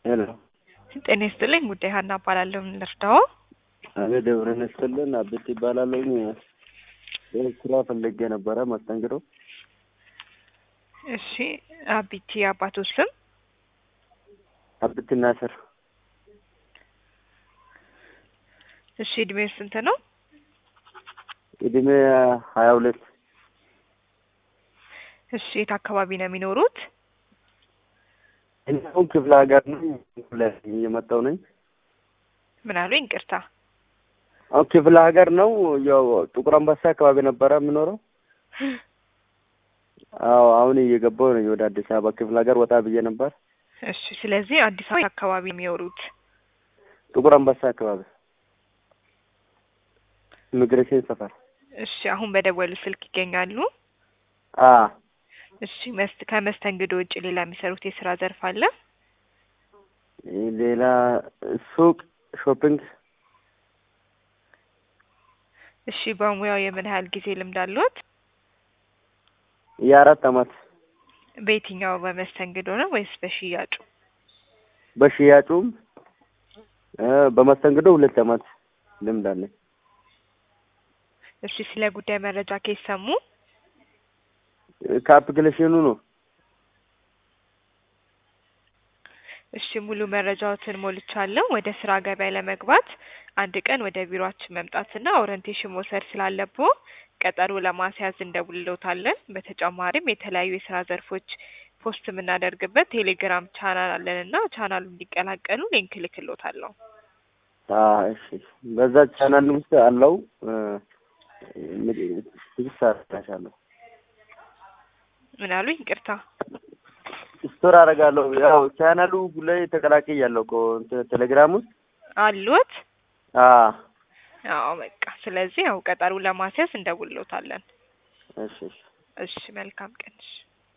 ሄሎ ጤና ይስጥልኝ። ጉዳይ ሀና እባላለሁ። ምን ልርዳዎ? አቤት ደብረን ይስጥልን። አቤት ይባላለሁኝ። ይህ ስራ ፈልጌ ነበረ መስተንግዶ። እሺ፣ አቢቲ አባቶ ስም? አብት ናስር። እሺ፣ እድሜው ስንት ነው? እድሜ ሀያ ሁለት እሺ፣ የት አካባቢ ነው የሚኖሩት? እኛው ክፍለ ሀገር ነኝ። ላይ እየመጣሁ ነኝ። ምን አሉኝ? ይቅርታ። አሁን ክፍለ ሀገር ነው። ያው ጥቁር አንበሳ አካባቢ ነበረ የምኖረው። አዎ አሁን እየገባሁ ነኝ ወደ አዲስ አበባ። ክፍለ ሀገር ወጣ ብዬ ነበር። እሺ፣ ስለዚህ አዲስ አበባ አካባቢ የሚኖሩት ጥቁር አንበሳ አካባቢ ኢሚግሬሽን ሰፈር። እሺ፣ አሁን በደወሉ ስልክ ይገኛሉ? አ እሺ፣ መስት ከመስተንግዶ ውጭ ሌላ የሚሰሩት የስራ ዘርፍ አለ? ሌላ ሱቅ፣ ሾፒንግ እሺ፣ በሙያው የምን ያህል ጊዜ ልምድ አለዎት? የአራት አመት በየትኛው በመስተንግዶ ነው ወይስ በሽያጩ? በሽያጩም እ በመስተንግዶ ሁለት አመት ልምድ አለኝ። እሺ፣ ስለ ጉዳይ መረጃ ከየት ሰሙ? ከአፕሊኬሽኑ ነው። እሺ ሙሉ መረጃዎትን ሞልቻለሁ። ወደ ስራ ገበያ ለመግባት አንድ ቀን ወደ ቢሮአችን መምጣትና ኦሪንቴሽን መውሰድ ስላለብዎ ቀጠሮ ለማስያዝ እንደውልዎታለን። በተጨማሪም የተለያዩ የስራ ዘርፎች ፖስት የምናደርግበት ቴሌግራም ቻናል አለንና ቻናሉ እንዲቀላቀሉ ሊንክ እልክልዎታለሁ። አ እሺ በዛ ቻናል ውስጥ አለው ትግስት አደርጋለሁ። ምን አሉኝ? ይቅርታ። ስቶር አደርጋለሁ። ያው ቻናሉ ላይ ተቀላቅያለሁ እኮ እንትን ቴሌግራም ውስጥ አሉት? አ አዎ በቃ ስለዚህ ያው ቀጠሮ ለማስያዝ እንደውልዎታለን። እሺ እሺ እሺ መልካም ቀን። እሺ